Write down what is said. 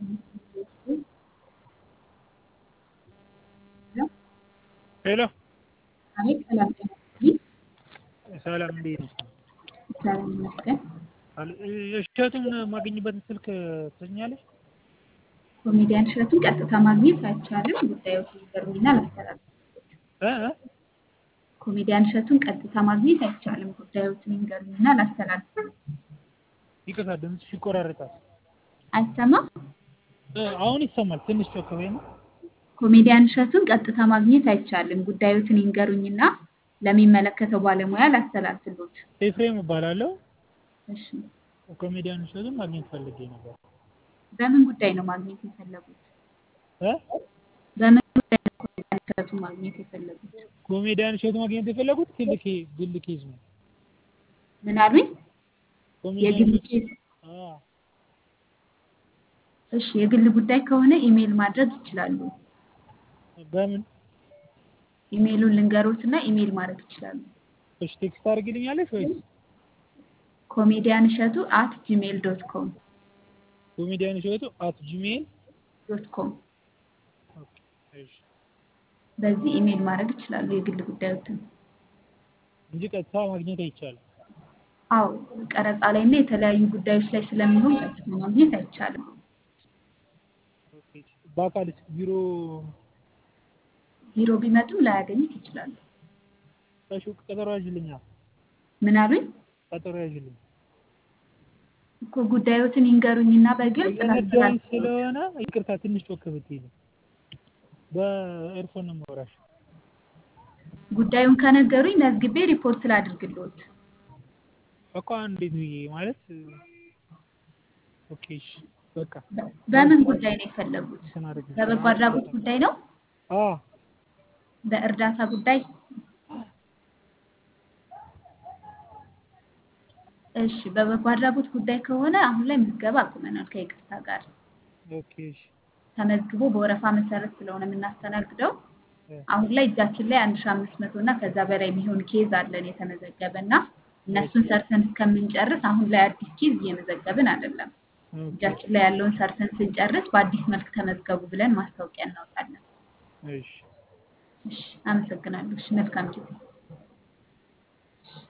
ሄሎ አቤት ሰላም ጤና ይስጥልኝ። ሰላም እንዴት ነሽ? እግዚአብሔር ይመስገን። አል- እሸቱን ማገኝበትን ስልክ ትሰኛለሽ? ኮሜዲያን እሸቱን ቀጥታ ማግኘት አይቻልም። ጉዳዮች ይገርሙኝና ላስተላልፍ። እ እ? ኮሜዲያን እሸቱን ቀጥታ ማግኘት አይቻልም። ጉዳዮችን ይንገሩኝና ላስተላልፍ። ይቅርታ ድምፅሽ ይቆራረጣል። አይሰማም? እ፣ አሁን ይሰማል። ትንሽ ጮክ በይና። ኮሜዲያን እሸቱን ቀጥታ ማግኘት አይቻልም። ጉዳዮችን ይንገሩኝና ለሚመለከተው ባለሙያ ላስተላልፍሎት። ኤፍሬም እባላለሁ። እሺ፣ ኮሜዲያን እሸቱን ማግኘት ፈልጌ ነበር። በምን ጉዳይ ነው ማግኘት የፈለጉት? እ? በምን ጉዳይ ነው ኮሜዲያን እሸቱን ማግኘት የፈለጉት? ኮሜዲያን እሸቱ ማግኘት የፈለጉት ግል ኬ- ግል ኬዝ ነው። ምን አሉኝ? ኮሜዲያን የግል እሸቱ- ኬዝ አ፣ እሺ የግል ጉዳይ ከሆነ ኢሜይል ማድረግ ይችላሉ። በምን ኢሜይሉን ልንገሮት እና ኢሜይል ማድረግ ይችላሉ። እሺ ቴክስት አድርግልኛለሽ ወይስ ኮሜዲያን እሸቱ አት ጂሜይል ዶት ኮም ኮሜዲያን እሸቱ አት ጂሜል ዶት ኮም ኦኬ፣ እሺ በዚህ ኢሜይል ማድረግ ይችላሉ የግል ጉዳዮትን። እንጂ ቀጥታ ማግኘት አይቻልም። አዎ ቀረጻ ላይ እና የተለያዩ ጉዳዮች ላይ ስለሚሆን ቀጥታ ማግኘት አይቻልም። ኦኬ፣ በአካል ቢሮ ቢሮ ቢመጡም ላያገኙት ይችላሉ። እሺ፣ ቀጠሮ ያዥልኛ። ምን አሉኝ? ቀጠሮ ያዥልኝ። እኮ ጉዳዮትን ይንገሩኝና በግልጽ እየነዳሁኝ ላስተላልፍ። ስለሆነ ይቅርታ፣ ትንሽ ጮክ ብትይ ነው። በኤርፎን ነው የማወራሽ። ጉዳዩን ከነገሩኝ መዝግቤ ሪፖርት ላድርግልዎት። በቃ እንዴት ብዬ ማለት ኦኬ፣ እሺ፣ በቃ በ- በምን ጉዳይ ነው የፈለጉት? እንትን አድርግ። በበጎ አድራጎት ጉዳይ ነው? አ በእርዳታ ጉዳይ? እሺ በበጎ አድራጎት ጉዳይ ከሆነ አሁን ላይ ምዝገባ አቁመናል ከይቅርታ ጋር። ኦኬ፣ እሺ፣ ተመዝግቦ በወረፋ መሰረት ስለሆነ የምናስተናግደው እ፣ አሁን ላይ እጃችን ላይ አንድ ሺ አምስት መቶ እና ከዛ በላይ የሚሆን ኬዝ አለን የተመዘገበ እና እነሱን ሰርተን እስከምንጨርስ አሁን ላይ አዲስ ኬዝ እየመዘገብን አይደለም። ኦኬ፣ እጃችን ላይ ያለውን ሰርተን ስንጨርስ በአዲስ መልክ ተመዝገቡ ብለን ማስታወቂያ እናወጣለን። እሺ። እሺ አመሰግናለሁ። እሺ መልካም ጊዜ